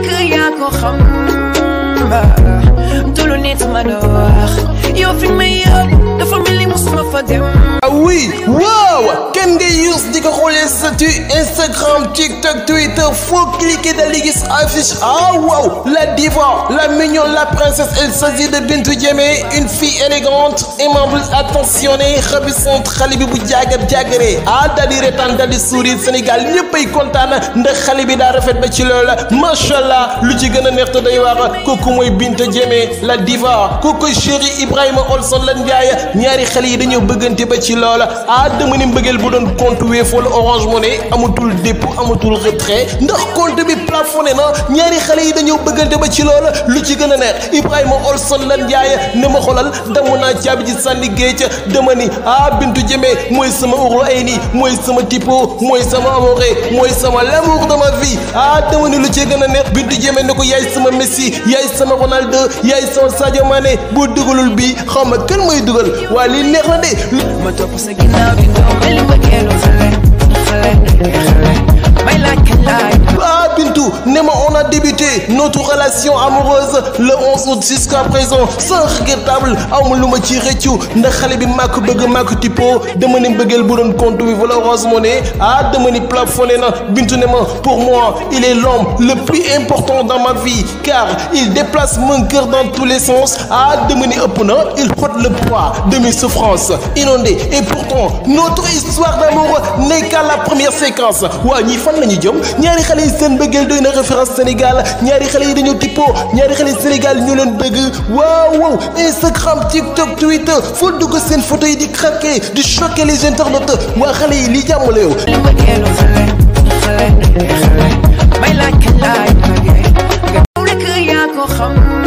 rek yaa ko xam du lu nit mën a wax yow fi may yóbbu dafa mel ni musuma fa dem ah oui waaw kenn ngay use di ko xoolee statut Instagram TikTok Twitter faut cliquer daal di gis affiche ah waaw la diva la mignonne la princesse il s'agit de Bintou Diémé une fille élégante aimable attentionnée ravissante xale bi bu jaagar jaagaree ah daal di retaan daal di sourire Sénégal ñëppay kontaan ndax xale bi daa rafet ba ci loolu macha allah lu ci gën a neex te day wax kooku mooy Bintou Diémé la diva kooku chéri Ibrahima Olson lan Ndiaye ñaari xale yi dañoo bëggante ba ci loola ah dama ni mbëggeel bu doon compte Wave wala Orange Money amatul dépôt amatul retrait ndax compte bi plafonné na ñaari xale yi dañoo bëggante ba ci loola lu ci gën a neex Ibrahima Olson lan Ndiaye ne ma xolal damu naa caabi ji sànni géej dama ni ah Bintou Diémé mooy sama urlu ay nii mooy sama tipo mooy sama amoré mooy sama l'amour de ma vie ah dama ni lu ci gën a neex Bintou Diémé ne ko yaay sama Messi yaay sama Ronaldo yaay sama Sadio Mané boo dugalul bi xaw ma kan mooy dugal waa lii neex na de ma topp sa ginnaaw di daw mel ni mbëggeelu xale xale xale may laaj kañ laaj Ah Bintou, ne ma on a débuté notre relation amoureuse le 11 août jusqu'à présent sans regrettable amul lu ma ci rëccu ndax xale bi maa ko bëgg maa ko tippoo dama ni mbëggeel bu doon compte bi wala Orange Money ah dama ni plafonné na Bintou ne ma pour moi il est l'homme le plus important dans ma vie car il déplace mon cœur dans tous les sens ah dama ni ëpp na il porte le poids de mes souffrances inondées et pourtant notre histoire d'amour n'est qu'à la première séquence waa ñii fan la ñu jëm ñaari xale yi seen bëggeel doy na référence Sénégal ñaari xale yi dañoo tippoo ñaari xale yi Sénégal ñu leen bëgg waaw waaw Instagram TikTok Twitter foo dugg seen photo yi di craquer di choquer les internautes waa xale yi lii jàmm la yow. mel ni mbëggeelu xale xale xale may laaj kañ laaj nga rek yaa ko xam